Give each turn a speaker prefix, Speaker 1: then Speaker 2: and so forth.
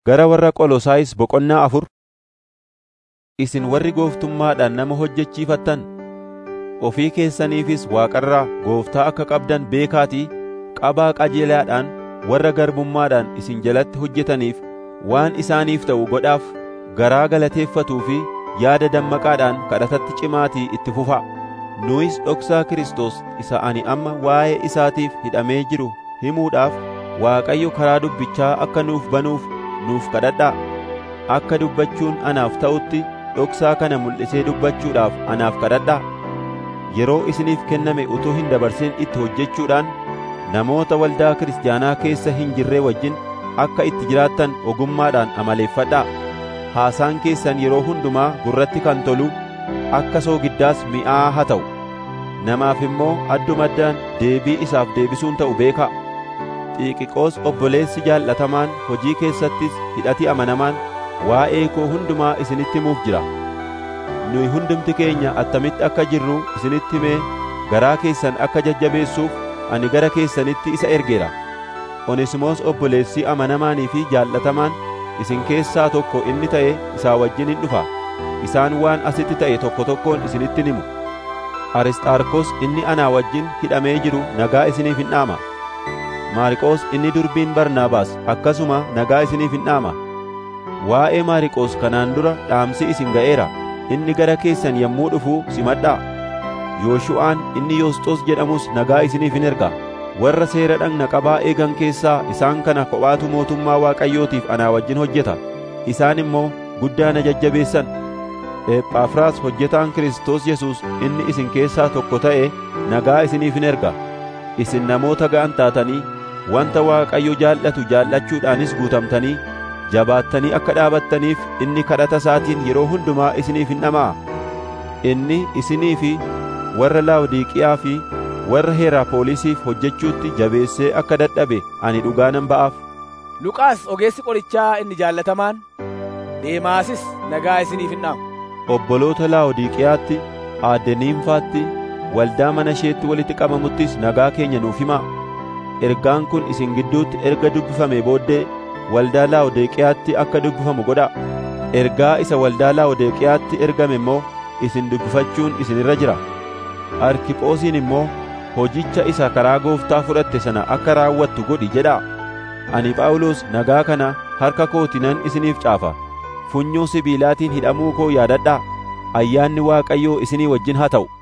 Speaker 1: Gara warra Qolosaayis boqonnaa afur Isin warri gooftummaadhaan nama hojjechiifattan, ofii keessaniifis Waaqarraa gooftaa akka qabdan beekaatii qabaa qajeelaadhaan warra garbummaadhaan isin jalatti hojjetaniif waan isaaniif ta'u godhaaf garaa galateeffatuu fi yaada dammaqaadhaan kadhatatti cimaatii itti fufaa. Nuyis dhoksaa Kiristoos isa ani amma waa'ee isaatiif hidhamee jiru himuudhaaf Waaqayyo karaa dubbichaa akka nuuf banuuf nuuf kadhadhaa. Akka dubbachuun anaaf ta'utti dhoksaa kana mul'isee dubbachuudhaaf anaaf kadhadhaa. Yeroo isiniif kenname utuu hin dabarsin itti hojjechuudhaan namoota waldaa kiristaanaa keessa hin jirree wajjin akka itti jiraattan ogummaadhaan amaleeffadhaa. Haasaan keessan yeroo hundumaa gurratti kan tolu, akka soogiddaas mi'aa haa ta'u. Namaaf immoo addumaddaan deebii isaaf deebisuun ta'u beekaa. Xiiqiqoos obboleessi jaallatamaan hojii keessattis hidhati amanamaan waa'ee koo hundumaa isinitti himuuf jira. Nuyi hundumti keenya attamitti akka jirru isinitti himee garaa keessan akka jajjabeessuuf ani gara keessanitti isa ergeera. Onesimoos obboleessi amanamaanii fi jaallatamaan isin keessaa tokko inni ta'e isaa wajjin hin dhufa. Isaan waan asitti ta'e tokko tokkoon isinitti himu. Arisxaarkos inni anaa wajjin hidhamee jiru nagaa isiniif hin dhaama. Maariqoos inni durbiin Barnaabaas akkasuma nagaa isiniif hin dhaama. Waa'ee Maariqoos kanaan dura dhaamsi isin ga'eera. Inni gara keessan yommuu dhufu simadhaa. Yooshu'aan inni Yoosxoos jedhamus nagaa isiniif hin erga. Warra seera dhagna qabaa eegan keessaa isaan kana kophaatu mootummaa Waaqayyootiif anaa wajjin hojjeta. Isaan immoo guddaa na jajjabeessan. Ephafraas hojjetaan Kiristoos Yesuus inni isin keessaa tokko ta'e nagaa isiniif hin erga. Isin namoota ga'an taatanii wanta Waaqayyo jaallatu jaallachuudhaanis guutamtanii jabaattanii akka dhaabattaniif inni kadhata isaatiin yeroo hundumaa isiniif hin dhama'a. Inni isinii fi warra Laawodiiqiyaa fi warra Heeraapoolisiif hojjechuutti jabeessee akka dadhabe ani dhugaa nan ba'aaf.
Speaker 2: Luqaas ogeessi qorichaa inni jaallatamaan Deemaasis nagaa isiniif hin dhaamu.
Speaker 1: Obboloota Laawodiiqiyaatti, aadde Niimfaatti, waldaa mana isheetti walitti qabamuttis nagaa keenya nuuf himaa. Ergaan kun isin gidduutti erga dubbifamee booddee waldaa Laawodiiqiyaatti akka dubbifamu godhaa. Ergaa isa waldaa Laawodiiqiyaatti ergame immoo isin dubbifachuun isin irra jira. Arkiphoosiin immoo hojicha isa karaa gooftaa fudhatte sana akka raawwattu godhi jedhaa. Ani Phaawulos nagaa kana harka kootinan isiniif caafa. Funyoo sibiilaatiin hidhamuu koo yaadadhaa. Ayyaanni Waaqayyoo isinii wajjin haa ta'u.